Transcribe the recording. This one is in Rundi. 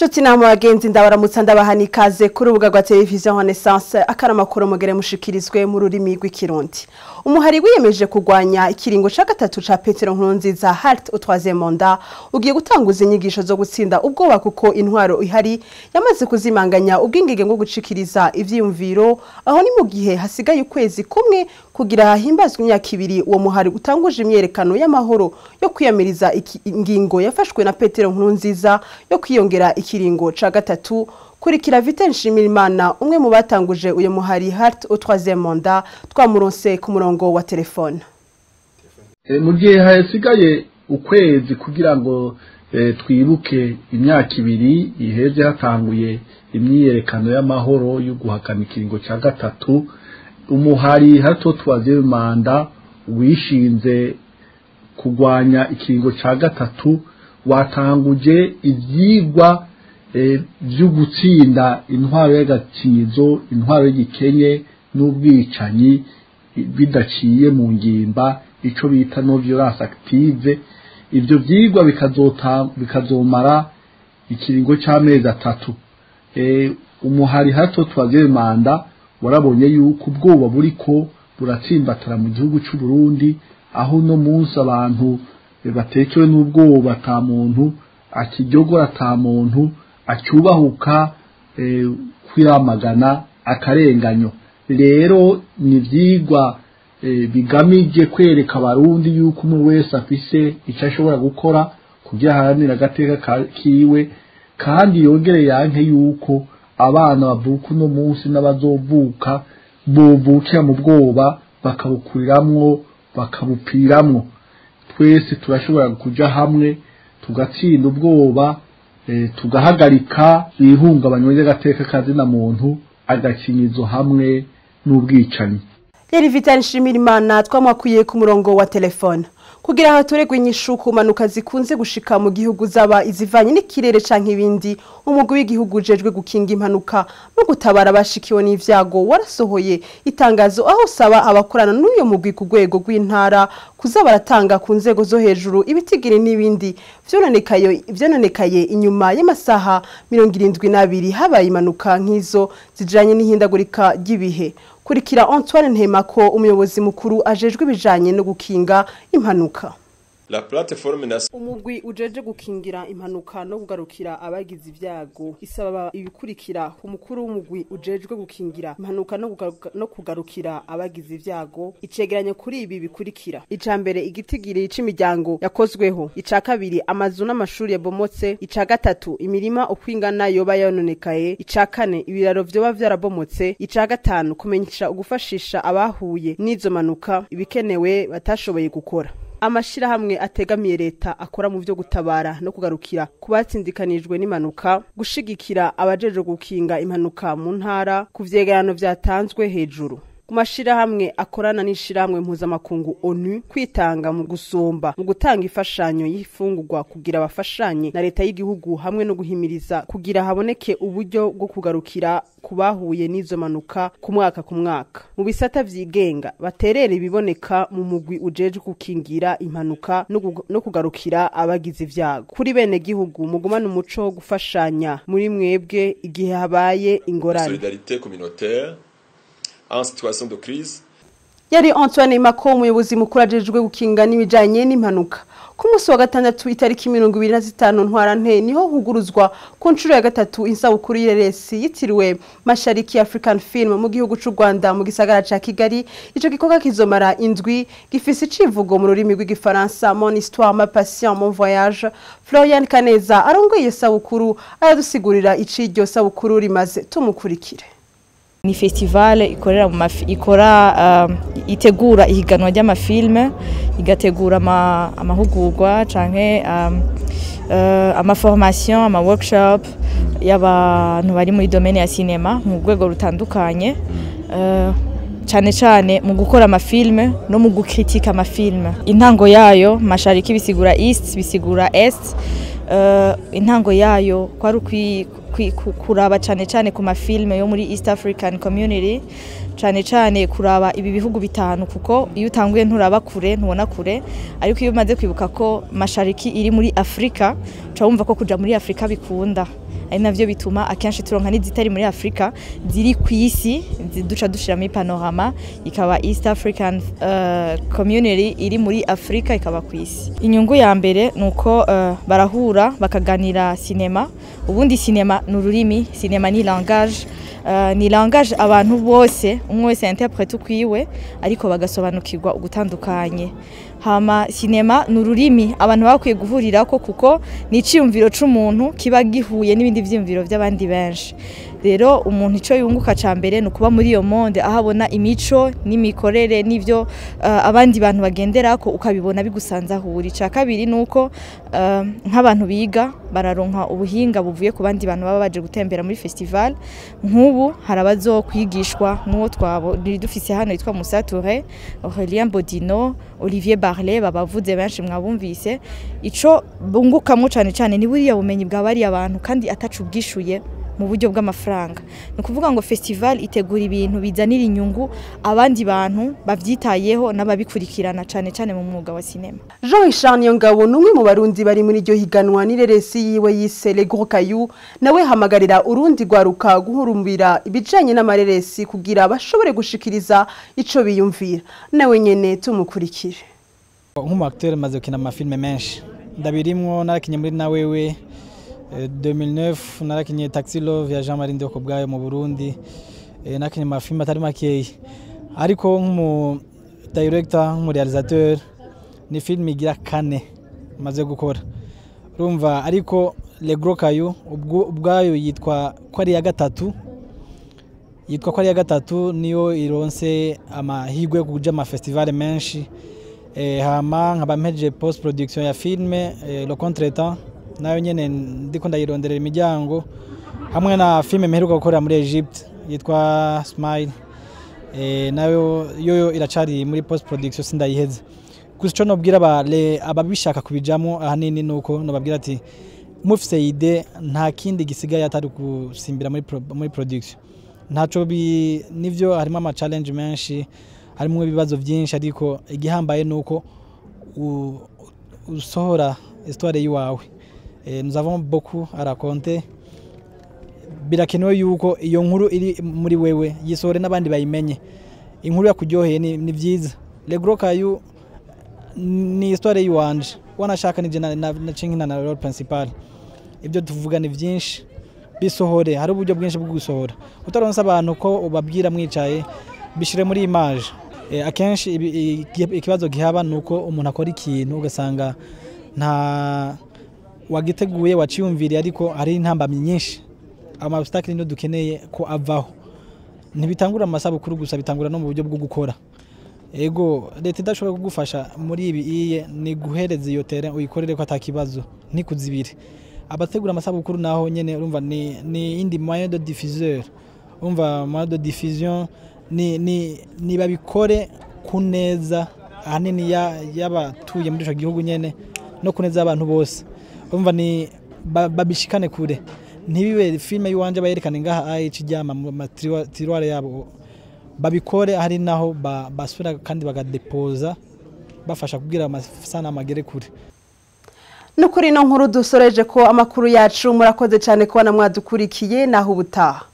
Nshuti namwe bagenzi ndabaramutsa ndabaha ikaze kuri urubuga rwa televiziyo Renaissance akaramakuru mugere mushikirizwe mu rurimi rw'ikirundi umuhari wiyemeje kurwanya ikiringo ca gatatu ca Petero Nkurunziza halt au troisième mandat ugiye gutanguza inyigisho zo gutsinda ubwoba kuko intwaro ihari yamaze kuzimanganya ubwingenge bwo gucikiriza ivyiyumviro aho ni mu gihe hasigaye ukwezi kumwe kugira hahimbazwe imyaka ibiri uwo muhari utanguje imyerekano y'amahoro yo kwiyamiriza ingingo yafashwe na Petero Nkurunziza yo kwiyongera ikiringo ca gatatu kurikira Vital Nshimirimana umwe mu batanguje uyo muhari Heart au troisième mandat twamuronse ku murongo wa telefone mu gihe hasigaye ukwezi kugira ngo twibuke imyaka ibiri iheze hatanguye imyiyerekano y'amahoro yo guhakana ikiringo cya gatatu umuhari hato troisième manda wishinze kurwanya ikiringo cya gatatu watanguje ibyigwa byo gutsinda intwaro y'agakinyizo intwaro y'igikenye n'ubwicanyi bidaciye mu ngimba icyo bita no violence active ibyo byigwa bikazomara ikiringo cy'amezi atatu umuhari hato twaze manda warabonye yuko ubwoba buri ko buratsimbatara mu gihugu cy'u Burundi aho uno munsi abantu batekewe n'ubwoba ata muntu akijyogora ata muntu acyubahuka kwiramagana akarenganyo rero ni ibyigwa bigamije kwereka abarundi yuko umwe wese afise icyo ashobora gukora kugira aharanire agateka kiwe kandi yongere yanke yuko abana bavuka uno munsi n'abazovuka bovukira mu bwoba bakabukuriramwo bakabupiramwo twese turashobora kuja hamwe tugatsinda ubwoba tugahagarika ihungabanywa ry'agateka kazina muntu agakinyizo hamwe n'ubwicanyi yari Vital Nshimirimana twamwakuye ku murongo wa telefone kugira haturegwe inyishu ku mpanuka zikunze gushika mu gihugu zaba izivanye n'ikirere canke ibindi umugwi w'igihugu ujejwe gukinga impanuka no gutabara abashikiwe n'ivyago warasohoye itangazo aho usaba abakorana n'uyo mugwi ku rwego rw'intara kuza baratanga ku nzego zo hejuru ibitigiri n'ibindi vyononekaye inyuma y'amasaha mirongo irindwi n'abiri habaye impanuka nk'izo zijanye n'ihindagurika ry'ibihe kurikira Antoine Ntemako umuyobozi mukuru ajejwe ibijanye no gukinga impanuka La plateforme na umugwi ujeje gukingira impanuka no kugarukira abagize ibyago isaba ibikurikira umukuru w'umugwi ujejwe gukingira impanuka no, kugaruka, no kugarukira abagize ibyago icegeranyo kuri ibi bikurikira ica mbere igitigiri c'imiryango yakozweho ica kabiri amazu n'amashuri yabomotse ica gatatu imirima ukwingana yoba yononekaye ica kane ibiraro vyoba vyarabomotse ica gatanu kumenyesha ugufashisha abahuye n'izo manuka ibikenewe batashoboye gukora amashirahamwe ategamiye leta akora mu vyo gutabara no kugarukira ku batsindikanijwe n'impanuka gushigikira abajeje gukinga impanuka mu ntara ku vyegerano vyatanzwe hejuru ku mashirahamwe akorana n'ishirahamwe mpuzamakungu onu kwitanga mu gusumba mu gutanga imfashanyo y'ifungurwa kugira bafashanye na leta y'igihugu hamwe no guhimiriza kugira haboneke uburyo bwo kugarukira ku bahuye n'izo manuka ku mwaka ku mwaka mu bisata vyigenga baterera ibiboneka mu mugwi ujeje gukingira impanuka no kugarukira abagize ivyago kuri bene gihugu mugumana umuco wo gufashanya muri mwebwe igihe habaye ingorane solidarité communautaire en situation de crise yari Antoine Mako umuyobozi mukuru ajejwe gukinga n'ibijanye n'impanuka ku munsi wa gatandatu itariki mirongo ibiri na zitanu ntwarante niho huguruzwa ku nshuro ya gatatu isabukuru y'ireresi yitiriwe mashariki african film mu gihugu c'u rwanda mu gisagara ca kigali ico gikorwa kizomara indwi gifise icivugo mu rurimi rw'igifaransa mon histoire ma passion mon voyage florian kaneza arongoye iyo sabukuru aradusigurira ic'iryo sabukuru rimaze tumukurikire ni festival ikorera mu ikora uh, itegura ihiganwa ry'amafilme igategura amahugurwa canke um, uh, amaformation ama workshop y'abantu bari muri domaine ya cinema mu rwego rutandukanye uh, cyane cyane mu gukora amafilme no mu gukritika amafilme intango yayo mashariki bisigura east bisigura est uh, intango yayo kwari kuraba cyane cyane ku mafilme yo muri East African Community cyane cyane kuraba ibi bihugu bitanu kuko iyo utanguye nturaba kure ntubona kure ariko iyo umaze kwibuka ko mashariki iri muri Afrika uca wumva ko kuja muri Afrika bikunda ari navyo bituma akenshi turonka n'izitari muri Afrika ziri ku isi zi- duca dushira muri panorama ikaba East African uh, community iri muri Afrika ikaba ku isi inyungu ya mbere nuko uh, barahura bakaganira sinema ubundi sinema ni ururimi sinema ni langage Uh, ni langage abantu bose umwe wese interprete ukwiwe ariko bagasobanukirwa ugutandukanye hama sinema ni ururimi abantu bakwiye guhurirako kuko ni iciyumviro c'umuntu kiba gihuye n'ibindi vyiyumviro vy'abandi benshi rero umuntu ico yunguka ca mbere ni ukuba muri iyo monde aho abona imico n'imikorere n'ivyo uh, abandi bantu bagenderako ukabibona bigusanzahura ica kabiri ni uko uh, nk'abantu biga bararonka ubuhinga buvuye ku bandi bantu baba baje gutembera muri festival nk'ubu hari abazokwigishwa n'uwo twabo dufise hano yitwa Musa Touré Aurélien Bodino Olivier Barlet babavuze benshi mwabumvise ico bungukamwo cane cane ni buriya bumenyi bwa bariya abantu kandi atacu bwishuye mu buryo bw'amafaranga ni ukuvuga ngo festival itegura ibintu bizanira inyungu abandi bantu bavyitayeho n'ababikurikirana cane cane mu mwuga wa sinema Jean Richard Niyongabo ni umwe mu barundi bari muri iryo higanwa n'ireresi yiwe yise Le Gros Caillou nawe hamagarira urundi rwaruka guhurumbira ibijanye n'amareresi kugira bashobore gushikiriza ico biyumvira nawe nyene tumukurikire nk'umu acteur maze gukina amafilme menshi ndabirimwo narakinye muri na wewe eh, 2009 narakinye Taxi Love ya Jean Marie Ndoko bwayo mu Burundi eh, narakinye amafilme atari makeyi ariko nk'umu director nk'umu realisateur ni film igira kane maze gukora urumva ariko Le Gros Caillou ubwo- ubwayo yitwa ko ari iya gatatu yitwa ko ari iya gatatu niyo ironse amahirwe yo kuja amafestivale menshi eh, hama nkaba mpejeje post production ya filme eh, le contretemps nayo nyene ndiko ndayironderera imiryango hamwe na filme mperuka gukorera muri Egypte yitwa Smile eh, nayo yoyo iracari muri post production sindayiheze gusa ico nobwira aba- le- ababishaka kubijamo ahanini nuko nobabwira ati mufise ide nta kindi gisigaye atari gusimbira muri, pro, muri production ntaco bi nivyo harimo ama challenge menshi harimo ibibazo byinshi ariko igihambaye nuko u- usohora histoire yiwawe eh, nous avons beaucoup à raconter birakenewe yuko iyo nkuru iri muri wewe yisohore n'abandi bayimenye inkuru yakuryoheye ni, ni vyiza le gros caillou ni histoire yiwanje wanashaka nije na, na, na cinkina na role principal ibyo tuvuga ni vyinshi bisohore hari uburyo bwinshi bwo gusohora utaronse abantu ko ubabwira mwicaye bishire muri image e, akenshi ibi- i- ikibazo gihaba ni uko umuntu akora ikintu ugasanga nta wagiteguye waciyumviriye ariko hari intambamyi nyinshi amabustakili niyo dukeneye ko avaho ntibitangura mu masabukuru gusa bitangura no mu buryo bwo gukora ego leta idashobora kugufasha muri ibi iye ni guhereza iyo tere uyikorere ko atakibazo ntikuzibire abategura amasabukuru naho nyene urumva ni ni indi moyen de diffuseur urumva moyen de diffusion ni ni ni babikore ku neza ahanini ya- y'abatuye muri ico gihugu nyene no ku neza y'abantu bose urumva ni ba- babishikane kure ntibibe filime y'iwanje bayerekane ngaha ayi kijyama mu matiroire yabo babikore hari naho ba- basubira kandi bagadepoza bafasha kugira amasanamu agere kure no kuri ino nkuru dusoreje ko amakuru yacu murakoze cyane kubona mwadukurikiye naho ubutaha